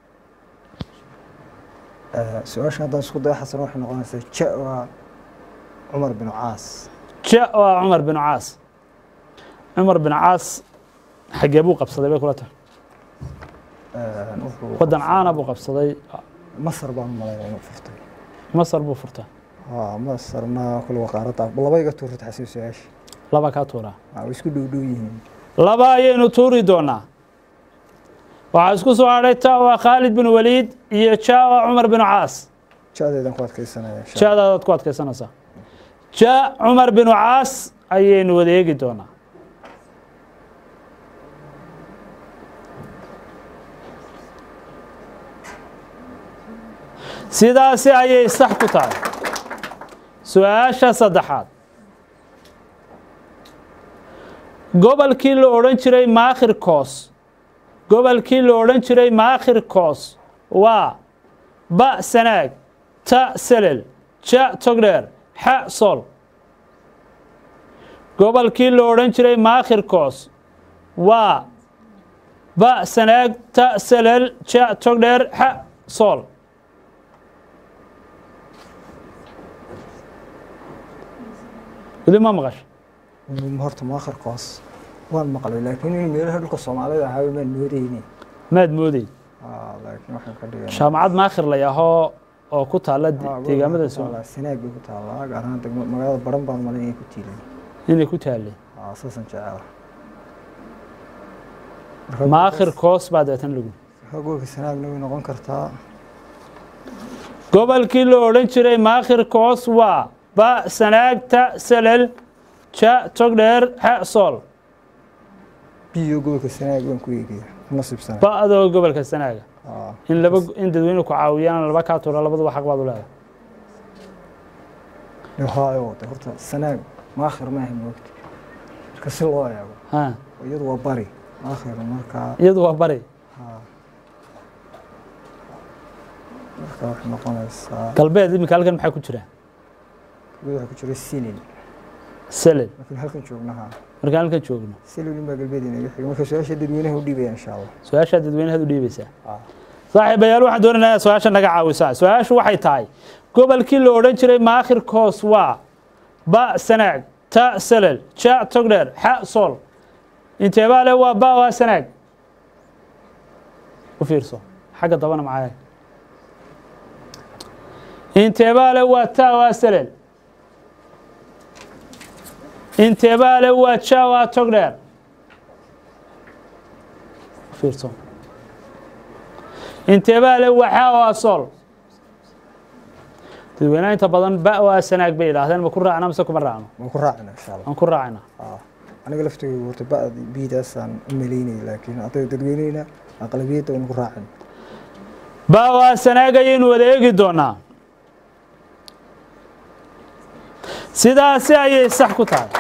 su-aashan haddaan isku day xasan waxay noqonaysaa je oo ah cumar bin caas ja oo ah cumar binu caas cumar binu caas xaggee buu qabsaday bay kula tahay wuxuu waddan caana buu qabsaday masar baan malaya inuu furtay masar buu furta haa masarna kulwa qaaradda laba iga tuurta xasan su-aasha laba kaa tuuraa waa way isku dhow dhow yihiin laba ayaynu tuuri doonaa waxaa isku soo hadhay ta oo ah khaalid binu waliid iyo ja oo ah cumar binu caas jadeedan ku adkeysanaya insha jaadaadaad ku adkaysanaysaa ja cumar binu caas ayaynu wada eegi doonaa sidaasi ayay sax ku tahay su-aasha saddexaad gobolkii la odhan jiray maakhir koos gobolkii la odhan jiray maakhir koos waa ba sanaag ta selel ja togdheer xa sol gobolkii la odhan jiray maakhir koos waa ba sanaag ta selel ja togdheer xa sol weli ma maqasho Allah horta maakhir koos waan maqlay laakiin in meelaha dhulka soomaalida ahaa maan moodeyni maad mooday haa laakiin waxaan ka dhigay jaamacad maakhir la yahoo oo ku taalla deegaamada Soomaaliya sanaag bay ku taallaa gaar ahaan degmo magaalada baran baan malay inay ku tiilay inay ku taallay haa saasan jecela maakhir koos baa deetan lagu gobolka sanaagna way noqon kartaa gobolkii la odhan jiray maakhir koos waa ba sanaagta selel ja togdheer xa sool biyo gobolka sanaag baan ku eegaya nasiibsana ba adoo gobolka sanaaga haa in laba in dadweyne ku caawiyaan laba kaa tuura labaduba xaq baad u leedahay haayo de horta sanaag maakhir ma ahay moogta marka si loo eego ha iyadu waa bari maakhir markaa iyadu waa bari haa marka waxay noqonaysaa galbeed iminka halkan maxaa ku jira galbeed waxaa ku jira silil selel laakiin halkan joognaha markaan halkan joogno silil baa galbeed inaga xiga marka su-aasha dadweynaha u dhiibaya insha allah su-aashaa dadweynahaad u dhiibaysaa haa saaxiibayaal waxaan doonaynaa inaad su-aasha naga caawisaa su-aashu waxay tahay gobolkii la odhan jiray maakhir koos waa ba sanaag ta selel ja togdheer xa sool inteebaa le waa ba waa sanaag u fiirso xagga dabana macaaye inteebaa le waa ta waa selel inteebaa le waa ja waa togdheer u fiirso inteebaa le waa xa waa sool dadweynaha inta badan ba waa sanaag bay yidhaahdeen ma ku raacna mise kuma raacno waan ku raacina insha allah aan ku raacayna Ah, aniga laftigeyga horta ba'd biidaasaan u malaynayay laakiin hadday dadweyneyna aqlabiyadda waan ku raacin ba waa sanaag ayaynu wada eegi doonaa sidaasi ayay sax ku tahay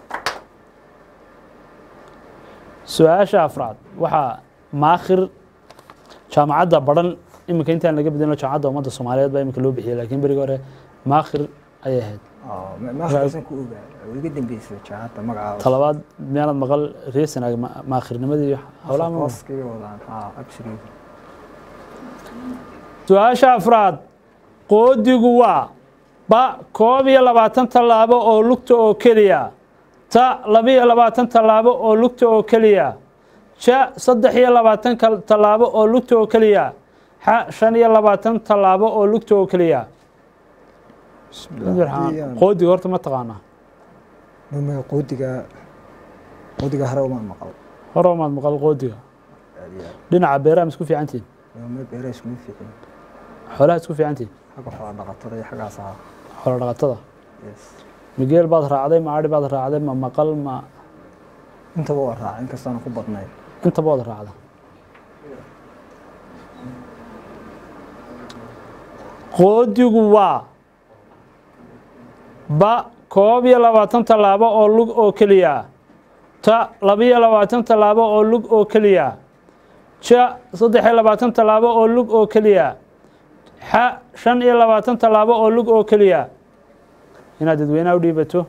su-aasha afraad waxaa maakhir jaamacadda baran iminka intaan laga bedelino jaamacadda ummadda soomaaliyeed baa iminka loo bixiyay laakiin berigi hore maakhir ayay ahayd Ah, ma- maakhirsan ku ogaa oo iga dambeysay jaacadda magacaada talabaad miyaanad maqal reer sanaag ma- maakhirnimadii iyo howlaha ma hooskaga wadaan ah absolutely su-aasha afraad qoodigu waa ba koob iyo labaatan tallaabo oo lugta oo keliya ta labiyo labaatan tallaabo oo lugta oo keliya ja saddex iyo labaatan kal- tallaabo oo lugta oo keliya xa shan iyo labaatan tallaabo oo lugta oo keliya bismillah haddii aan- qoodiga horta ma taqaanaa numiga qoodiga qoodiga hare uma maqal hore maad maqal qoodiga aad iyo aad dhinaca beeraha ma isku fiicantihin numa beera iskuma fiicin xoolaha isku fiicantihin xagga xoola dhaqatada iyo xaggaas ahaa xoolo dhaqatada yes migeel baad raacday ma adhi baad raacday ma maqal ma intaba waa raaca inkastaana ku badnayn intaba waad raacda qoodigu waa ba koob iyo labaatan tallaabo oo lug oo keliya ta labiyo labaatan tallaabo oo lug oo keliya ja saddex iyo labaatan tallaabo oo lug oo keliya xa shan iyo labaatan tallaabo oo lug oo keliya inaad dadweynaha u dhiibato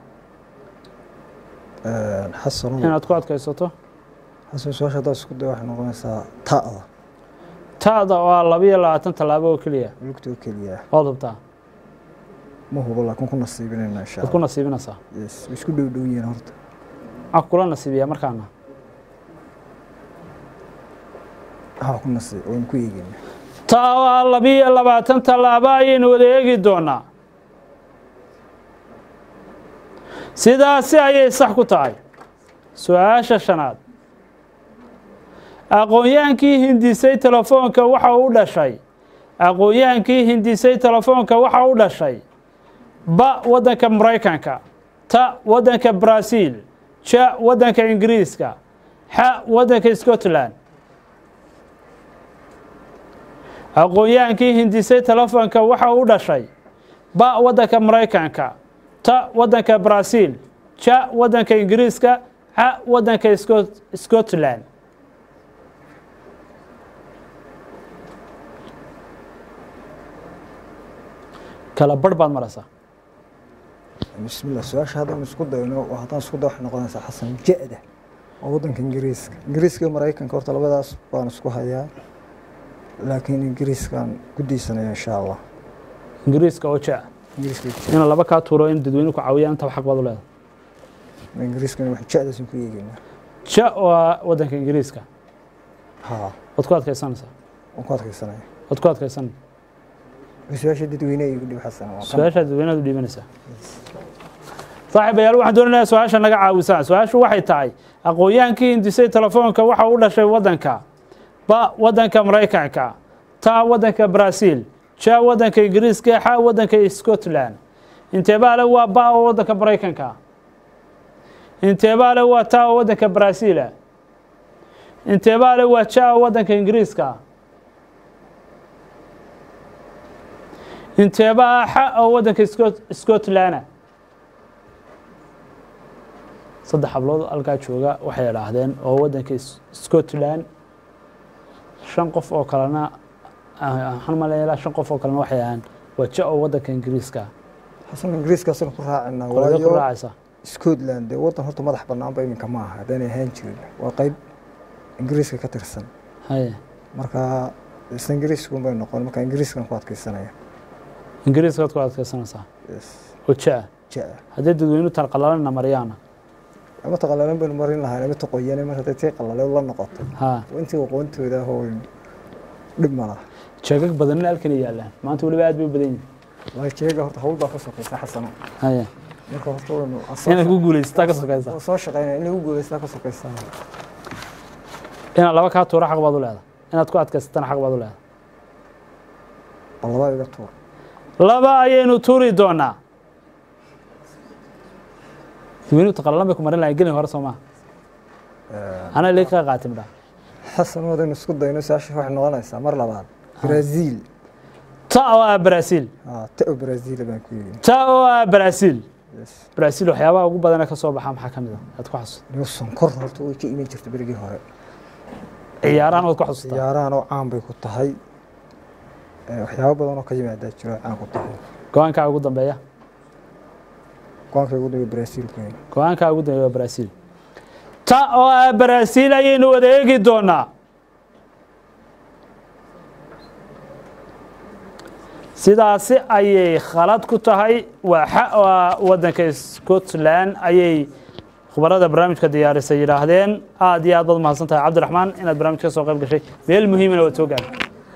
xasano inaad ku adkaysato xasan su-aasha haddaad isku day waxay noqonaysaa ta'da ta'da waa labiyo labaatan tallaabo oo keliya lugtoo keliya waad hubtaa ma hubo laakiin ku nasiibinayna insha waad ku allah nasiibinaysaa yes way isku dhow dhow yihiin horta maxaa kula nasiibiyaa markaana waxaa ku nasiib waan ku eegayna taa waa labiyo labaatan tallaabo ayaynu wada eegi doonaa sidaasi ayay sax ku tahay su-aasha shanaad aqoon-yahankii hindisay telefoonka waxa u dhashay aqoon-yahankii hindisay telefoonka waxa u dhashay ba waddanka maraykanka ta waddanka brazil ja waddanka ingiriiska xa waddanka scotland aqoon-yahankii hindisay telefoonka waxa u dhashay ba waddanka maraykanka ta waddanka brazil ja waddanka ingiriiska xa waddanka Scot- scotland kala barh baad maraysaa bismillah su-aasha haddaan isku dayno oo haddaan isku day waxay noqonaysaa xasan ja-da oo waddanka ingiriiska ingiriiska iyo maraykanka horta labadaas baan isku hayaa laakiin ingiriiskaan ku diisanaya insha allah ingiriiska oo ja ingiriiska in laba kaa tuuro in dadweyne ku caawiyaan intaba xaq baad u leedahay ingiriiskana wax ja-daasan ku eegaynaa ja waa waddanka ingiriiska haa waad ku adkaysanaysaa waan ku adkaysanaya waad ku adkaysan su-aasha dadweyne igu dhib xasan waa kan su-aashaad dadweynaad u dhiibanaysaa saaxiibayaal waxaan doonayaa su-aasha naga caawisaan su-aashu waxay tahay aqoon-yahankii hindisay telefoonka waxa u dhashay waddanka ba waddanka maraykanka ta waddanka brazil ja waddanka ingiriiska xa waddanka scotland inteebaale waa ba oo waddanka maraykanka inteebaale waa ta oo waddanka brazil inteebaale waa ja oo waddanka ingiriiska inteebaa xa oo waddanka Scot- scotland saddex hablood halkaa jooga waxay idhaahdeen oo waddanka S- scotland shan qof oo kalena waxaan maleeyaa shan qof oo kalena waxay ahaan waa ja oo waddanka ingiriiska xasan ingiriiskaasaan ku raacina kolada ku waayo raacaysa scotland dee waddan horta madax banaanba iminka ma aha haddaanay ahaan jirin waa qayb ingiriiska ka tirsan haye marka isla ingiriiskuun bay noqon marka ingiriiskan ku adkaysanaya ingiriiskaad ku adkaysanaysaa yes oo ja ja-a haddii dadweynu talqalalana maryaana ama taqalalan baynu marin lahayn ama taqoyane mar hadday tii qalale la noqoto ha intii aqoontooda ah oo dhib ma laha jeegag badanna halkan ay yaalaan maanta weliba aad bay u badan yihin waa jeega horta hawl baa ka sokaysa xasano haya marka horta waynu inaad ku guulaysataa ka sokaysa waa soo shaqeynaya in lagu guulaystaa ka sokaysa inaad laba kaa tuura xaq baad u leedahay inaad ku adkaysatana xaq baad u leedahay bal labaa iga tuur laba ayaynu tuuri doonaa dadweynuhu taqalalan bay ku marin lahayn gelin hore soo maha anaa leeg kaa qaatay midhaa xasan wadaynu isku dayno saasha waxay noqonaysaa mar labaad brazil ta oo ah brazil ah ta brazil baan ku yidhi ta oo ah brazil yes brazil waxyaabaha ugu badana ka soo baxa maxaa ka mid a aad ku xasuusta niyo sonkor horta way ka iman jirta berigii hore ciyaarahan waad ku xasuustaa ciyaarahan oo caan bay ku tahay Eh, waxyaabo badan oo ka yimaadaa jiro caan ku tahay go-aankaa ugu dambeeya go-aanka ugu dambeeya brazil ku yimid go-aankaa ugu dambeeya waa brazil ta oo ah brazil ayaynu wada eegi doonaa sidaasi ayay khalad ku tahay waa xa waa waddanka scotland ayay khubarada barnaamijka diyaarisay yidhaahdeen aad iyo aad baad mahadsan tahay cabdiraxmaan inaad barnaamijka ka soo qayb gashay meel muhiimana waad soo gaartay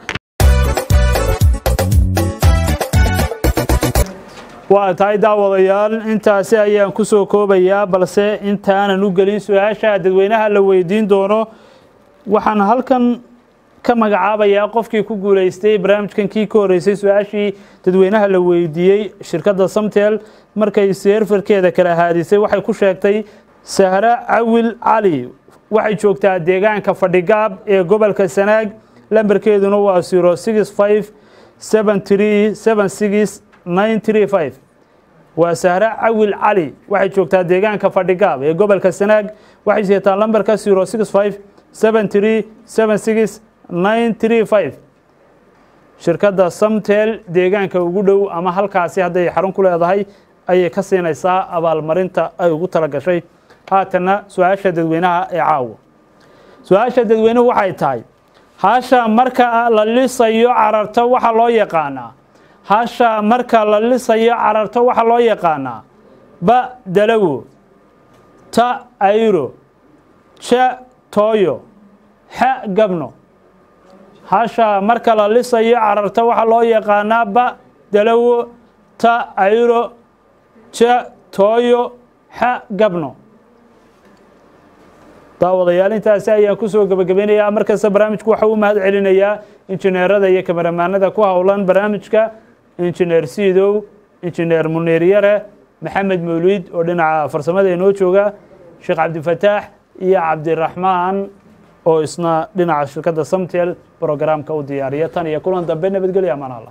waa tahay daawadayaal intaasi ayaan ku soo koobayaa balse intaanan u gelin su-aasha dadweynaha la weydiin doono waxaan halkan ka magacaabayaa qofkii ku guuleystay barnaamijkan kii ka horreysay su-aashii dadweynaha la weydiiyey shirkadda samtel markay seerfarkeeda kala haadisay waxay ku sheegtay sahre cawil cali waxay joogtaa deegaanka fadhigaab ee gobolka sanaag lambarkeeduna waa zero six five seven three seven six nine three five waa sahre cawil cali waxay joogtaa deegaanka fadhigaab ee gobolka sanaag waxay seetaa lambarka zero six five seven three seven six nine three five shirkadda samtel deegaanka ugu dhow ama halkaasi hadday xarun ku leedahay ayay ka siinaysaa abaalmarinta ay ugu tala gashay haatanna su-aasha dadweynaha ee caawa su-aasha dadweynuhu waxay tahay hasha marka la lisayo cararto waxa loo yaqaanaa hasha marka la lisayo cararto waxa loo yaqaanaa ba dalawo ta ayro ja tooyo xa gabno hasha marka la lisayo cararto waxa loo yaqaanaa ba dalawo ta ayro ja tooyo xa gabno daawadayaal intaasi ayaan ku soo gebagabeynayaa markasta barnaamijku waxa u mahad celinayaa injineerada iyo kameramaanada ku howlan barnaamijka injineer siidow injineer muniir yare maxamed mawliid oo dhinaca farsamada inoo jooga sheekh cabdifataax iyo cabdiraxmaan oo isna dhinaca shirkadda samtel brograamka u diyaariya tan iyo kulan dambe nabadgelyo amaan allah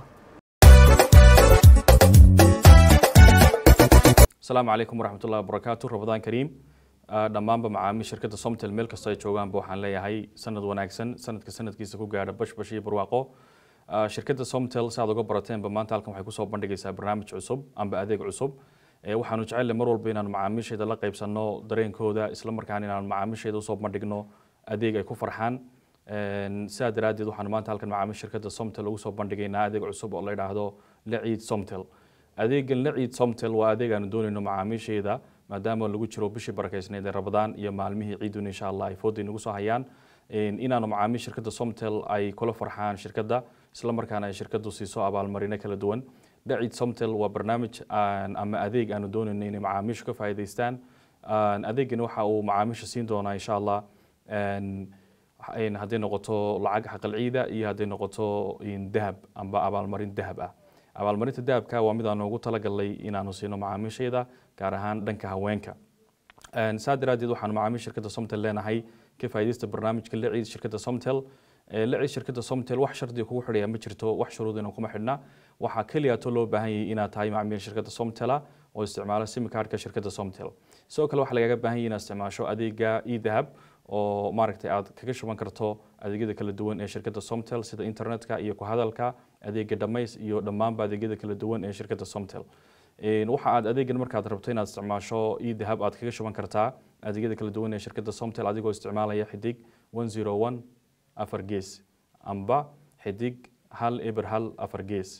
asalaamu calaykum waraxmat ullahi wabarakaatu rabadaan kariim Ah, dhammaanba macaamiil shirkadda somtel meel kastoo ay joogaanba waxaan leeyahay sanad wanaagsan sanadka sanadkiisa ku gaadha bashbash iyo barwaaqo Ah, shirkadda somtel si aad uga barateenba maanta halkan waxay kusoo bandhigaysaa barnaamij cusub amba adeeg cusub Eh, waxaanu jecelle mar walba inaanu macaamiisheeda la qaybsanno dareenkooda isla markaana inaanu macaamiisheeda usoo bandhigno adeeg ay ku farxaan Een, sidaa daraaddeed waxaanu maanta halkan macaamiil shirkadda somtel ugu soo bandhigaynaa adeeg cusub oo la yidhaahdo laciid somtel adeegan laciid somtel waa adeeg aanu doonayno macaamiisheeda maadaama lagu jiro bishii barakeysneed ee rabadaan iyo maalmihii ciidun insha allah ay fooda inagu soo hayaan Een, inaanu macaamiil shirkadda somtel ay kula farxaan shirkadda isla markaana ay shirkaddu siiso abaalmarino kala duwan dhacid somtel waa barnaamij aan- ama adeeg aanu doonayno inay macaamiishu ka faa'iidaystaan Aan- adeegani waxa uu macaamiisha siin doonaa insha allah Een, een hadday noqoto lacag xaqal ciida iyo hadday noqoto in dahab amba abaalmarin dahab ah abaalmarinta dahabka waa mid aanu ugu talagalnay inaanu siino macaamiishayda gaar ahaan dhanka haweenka Een, saa daraaddeed waxaanu macaamiil shirkadda somtel leenahay ka faa'iidaysta barnaamijka liciid shirkadda somtel Ee, liciid shirkadda somtel wax shardiga kugu xidhaya ma jirto wax shuruudina kuma xidhna waxaa keliyaatoo loo baahan yahay inaad tahay macaamiil shirkadda somtela oo isticmaala sim cardka shirkadda somtel sidoo kale waxaa lagaga baahan yahay inaad isticmaasho adeega edahab oo maaragtay aad kaga shuban karto adeegyada kala duwan ee shirkadda somtel sida internetka iyo ku hadalka adeega dhamays iyo dhammaanba adeegyada kala duwan ee shirkadda somtel Een, waxa aad adeegan markaad rabto inaad isticmaasho edahab aad kaga shuban kartaa adeegyada kala duwan ee shirkadda somtel adigoo isticmaalaya xidig 101 afar gees amba xidig hal eber hal afar gees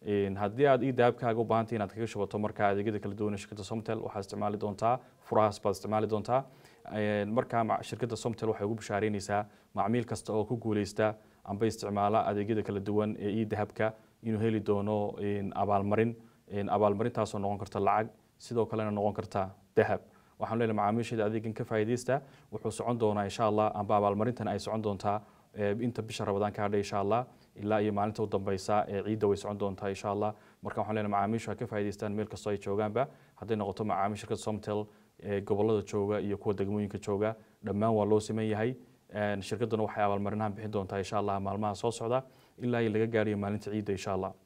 Een, haddii aad idahabkaaga u baahantahay inaad kaga shubato markaa adeegyada kala duwan ee shirkadda somtel waxaad isticmaali doontaa furahaas baad isticmaali doontaa Een, markaa ma- shirkadda somtel waxay ugu bishaareynaysaa macmiil kasta oo ku guuleysta amba isticmaala adeegyada kala duwan ee idahabka inuu heli doono een, abaalmarin Een, abaalmarintaasoo noqon karta lacag sidoo kalena noqon karta dahab waxaan leenahay macaamiisheeda adeegan ka faa'iidaysta wuxuu socon doonaa insha allah amba abaalmarintan ay socon doontaa ee, inta bisha rabadaan ka hadhay insha allah ilaa iyo maalinta u dambeysa ee ciidda way socon doontaa insha allah marka waxaan leenahay macaamiishu ha ka faa'iidaystaan meel kastoo ay joogaanba hadday noqoto macaamiil shirkadda somtel ee gobolada jooga iyo kuwa degmooyinka jooga dhammaan waa loo siman yahay Een, shirkadduna waxay abaalmarinahan bixin doontaa insha allah maalmaha soo socda ilaa iyo laga gaarayo maalinta ciidda insha allah